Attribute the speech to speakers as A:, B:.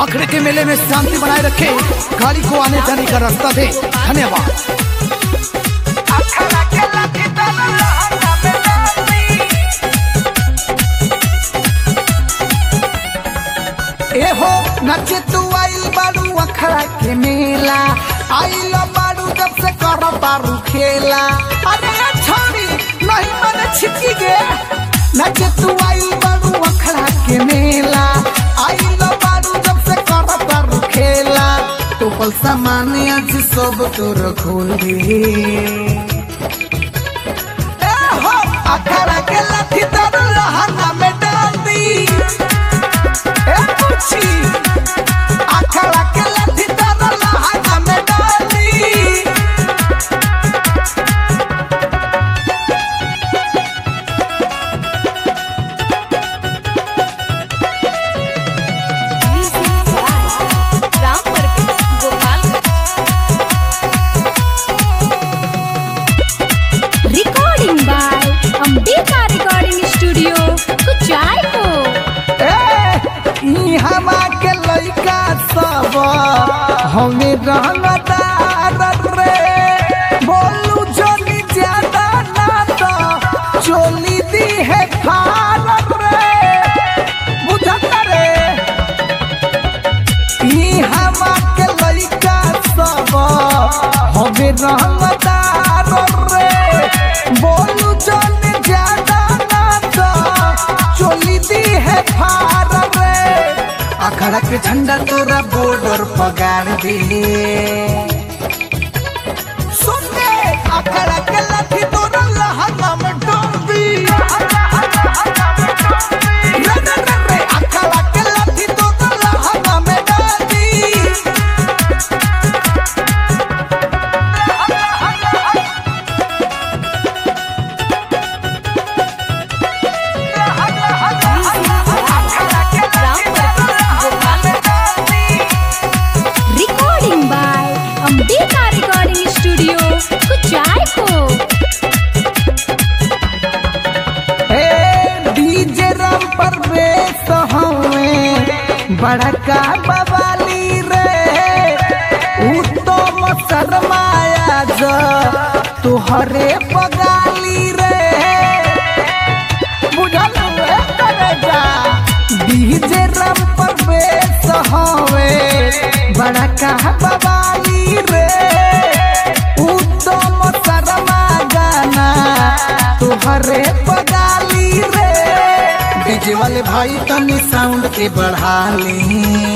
A: अखड़े के मेले में शांति बनाए रखे गाड़ी को आने जाने का रास्ता दे धन्यवाद ए हो नचे तू आइल बारू अखड़ा के मेला आइल बारू जब से कर बारू खेला अरे छोड़ी नहीं मने छिपकी गे नचे तू आइल बारू अखड़ा के मेला आइल बारू जब से कर बारू खेला तो पल सामान आज सब तोर खोल दे ए हो अखड़ा के लाठी तर लहंगा में डाल दी ए पूछी अखड़ा के लाठी तर लहंगा में डाल दी
B: Ram Parvesh Gopal recording by Ambika recording studio Kuchaypur
A: हमा के लइका सब हमें रंगदार रे बोलू जोनी ज्यादा ना तो चोली दी है फार रे बुझत रे ई हमा के लइका सब हमें रंगदार रे बोलू जोनी ज्यादा ना तो चोली दी है फार रे अखड़ा के झंडा तोरा बॉर्डर पगार दे सुन ले अखड़ा के लाठी तोरा लहंगा में डाल दी रे रे रे रे, अखड़ा के लाठी तोरा लहंगा में डाल दी
B: Ram Parvesh Gopal recording by Ambika recording studio Kuchaypur
A: ए डीजे राम परवेश हमें बड़का बवाली रे उत्तम शर्माया जो तुहरे पगाली रे बुझल रे करेजा डीजे राम परवेश हमें बड़का बवाली रे उत्तम शर्मा गाना तुहरे पगाली रे डीजे वाले भाई तनी साउंड के बढ़ा ली